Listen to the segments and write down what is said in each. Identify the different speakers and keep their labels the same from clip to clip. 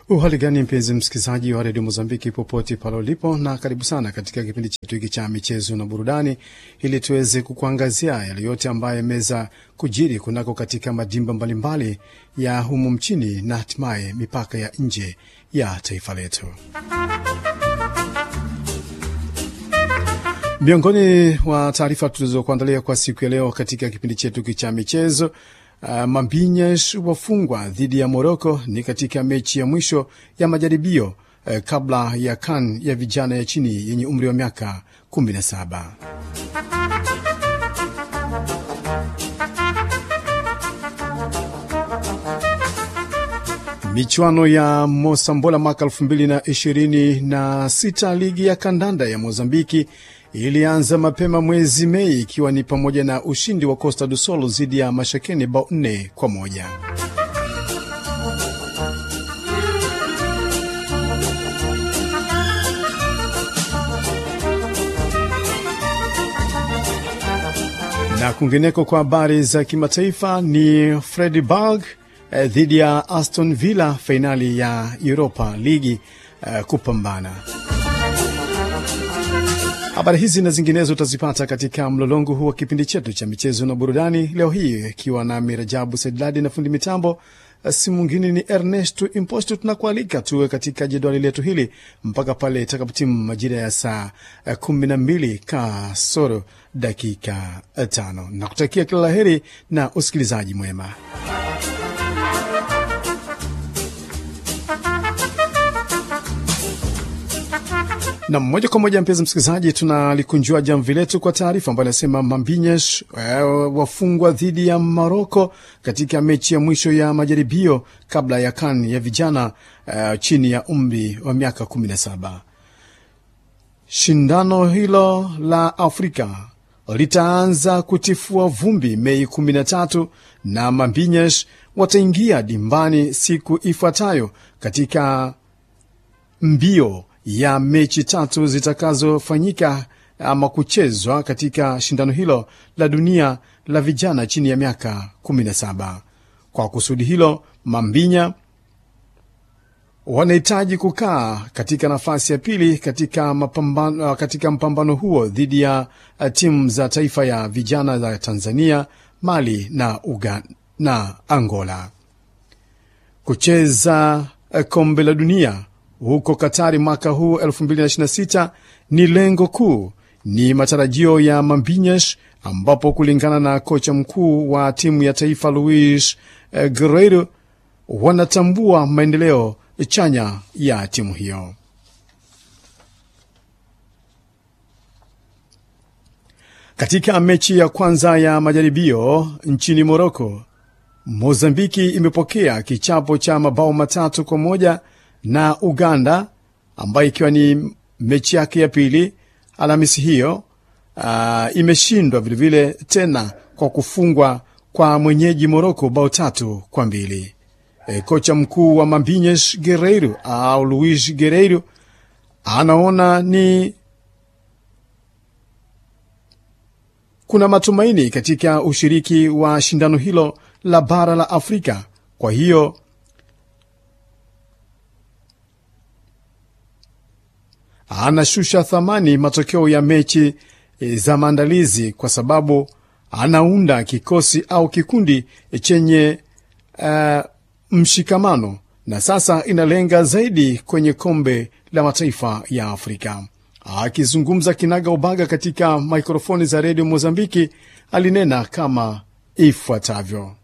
Speaker 1: Uhali gani mpenzi msikilizaji wa redio Mozambiki popote pale ulipo, na karibu sana katika kipindi chetu hiki cha michezo na burudani, ili tuweze kukuangazia yale yote ambayo yameweza kujiri kunako katika madimba mbalimbali ya humu mchini na hatimaye mipaka ya nje ya taifa letu. Miongoni mwa taarifa tulizokuandalia kwa siku ya leo katika kipindi chetu hiki cha michezo Uh, Mambinyesh wafungwa dhidi ya Moroko ni katika mechi ya mwisho ya majaribio uh, kabla ya CAN ya vijana ya chini yenye umri wa miaka 17. Michuano ya Mosambola mwaka 2026 ligi ya kandanda ya Mozambiki ilianza mapema mwezi Mei ikiwa ni pamoja na ushindi wa Costa do Sol dhidi ya Mashakeni bao nne kwa moja. Na kwingineko kwa habari za kimataifa ni Freiburg eh, dhidi ya Aston Villa, fainali ya Europa ligi eh, kupambana Habari hizi na zinginezo utazipata katika mlolongo huu wa kipindi chetu cha michezo na burudani leo hii, ikiwa na Mirajabu Saidladi na fundi mitambo si mwingine ni Ernesto Imposto. Tunakualika tuwe katika jedwali letu hili mpaka pale itakapotimu majira ya saa kumi na mbili kasoro dakika tano na kutakia kila laheri na usikilizaji mwema. na moja kwa moja, mpenzi msikilizaji, tunalikunjua jamvi letu kwa taarifa ambayo inasema Mambinyesh uh, wafungwa dhidi ya Maroko katika mechi ya mwisho ya majaribio kabla ya CAN ya vijana uh, chini ya umri wa miaka 17. Shindano hilo la Afrika litaanza kutifua vumbi Mei 13 na Mambinyesh wataingia dimbani siku ifuatayo katika mbio ya mechi tatu zitakazofanyika ama kuchezwa katika shindano hilo la dunia la vijana chini ya miaka 17. Kwa kusudi hilo, Mambinya wanahitaji kukaa katika nafasi ya pili katika mapambano, katika mpambano huo dhidi ya timu za taifa ya vijana za Tanzania, Mali na Uganda na Angola. Kucheza kombe la dunia huko Katari mwaka huu 2026 ni lengo kuu, ni matarajio ya Mambinyesh, ambapo kulingana na kocha mkuu wa timu ya taifa Luis Guerreiro, wanatambua maendeleo chanya ya timu hiyo. Katika mechi ya kwanza ya majaribio nchini Moroko, Mozambiki imepokea kichapo cha mabao matatu kwa moja na Uganda ambayo ikiwa ni mechi yake ya pili Alhamisi hiyo. Uh, imeshindwa vilevile tena kwa kufungwa kwa mwenyeji Moroko bao tatu kwa mbili. E, kocha mkuu wa Mambinyesh Guerreiro au Luis Guerreiro anaona ni kuna matumaini katika ushiriki wa shindano hilo la bara la Afrika, kwa hiyo anashusha thamani matokeo ya mechi za maandalizi kwa sababu anaunda kikosi au kikundi chenye uh, mshikamano na sasa inalenga zaidi kwenye kombe la mataifa ya Afrika. Akizungumza kinaga ubaga katika mikrofoni za redio Mozambiki, alinena kama ifuatavyo.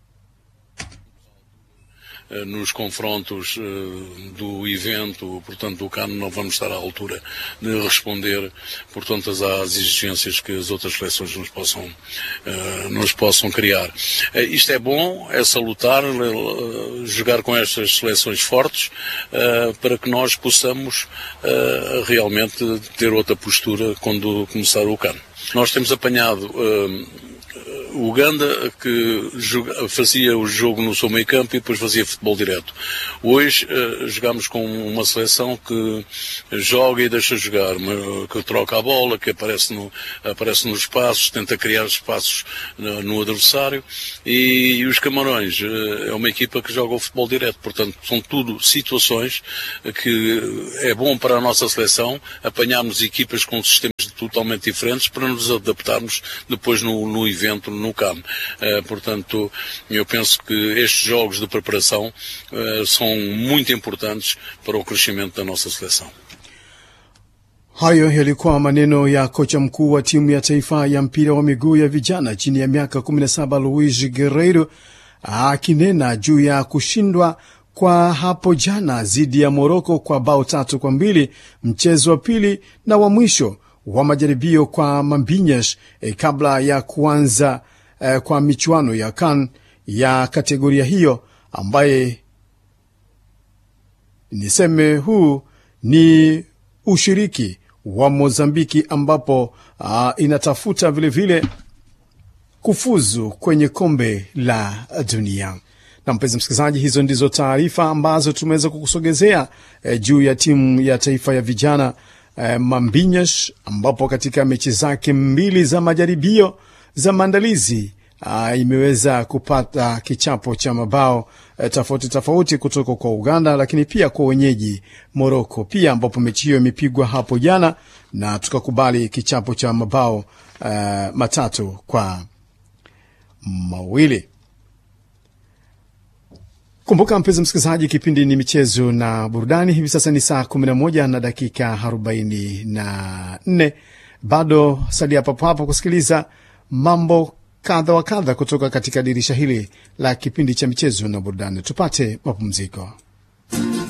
Speaker 2: nos confrontos do evento, portanto, do CAN, não vamos estar à altura de responder, portanto, às exigências que as outras seleções nos possam, nos possam criar. Isto é bom, é salutar, jogar com estas seleções fortes, para que nós possamos realmente ter outra postura quando começar o CAN. Nós temos apanhado Uganda que joga, fazia o jogo no seu meio campo e depois fazia futebol direto. Hoje uh, jogamos com uma seleção que joga e deixa jogar, que troca a bola, que aparece, no, aparece nos espaços, tenta criar espaços no, no adversário e, e, os Camarões uh, é uma equipa que joga o futebol direto. Portanto, são tudo situações que é bom para a nossa seleção apanharmos equipas com sistemas totalmente diferentes para nos adaptarmos depois no, no evento, no CAM. Uh, portanto, eu penso que estes jogos de preparação uh, são muito importantes para o crescimento da nossa seleção.
Speaker 1: Hayo yalikuwa maneno ya kocha mkuu wa timu ya taifa ya mpira wa miguu ya vijana chini ya miaka 17 Luis Guerreiro akinena juu ya kushindwa kwa hapo jana dhidi ya Moroko kwa bao tatu kwa mbili, mchezo wa pili na wa mwisho wa majaribio kwa Mambinhas eh, kabla ya kuanza eh, kwa michuano ya CAN ya kategoria hiyo ambaye niseme huu ni ushiriki wa Mozambiki ambapo uh, inatafuta vilevile vile kufuzu kwenye kombe la dunia. Na mpenzi msikilizaji, hizo ndizo taarifa ambazo tumeweza kukusogezea eh, juu ya timu ya taifa ya vijana eh, Mambinhas ambapo katika mechi zake mbili za majaribio za maandalizi uh, imeweza kupata kichapo cha mabao uh, tofauti tofauti kutoka kwa Uganda, lakini pia kwa wenyeji Moroko pia, ambapo mechi hiyo imepigwa hapo jana na tukakubali kichapo cha mabao uh, matatu kwa mawili. Kumbuka mpenzi msikilizaji, kipindi ni michezo na burudani. Hivi sasa ni saa 11 na dakika 44. Bado salia papo hapo kusikiliza mambo kadha wa kadha kutoka katika dirisha hili la kipindi cha michezo na burudani. Tupate mapumziko.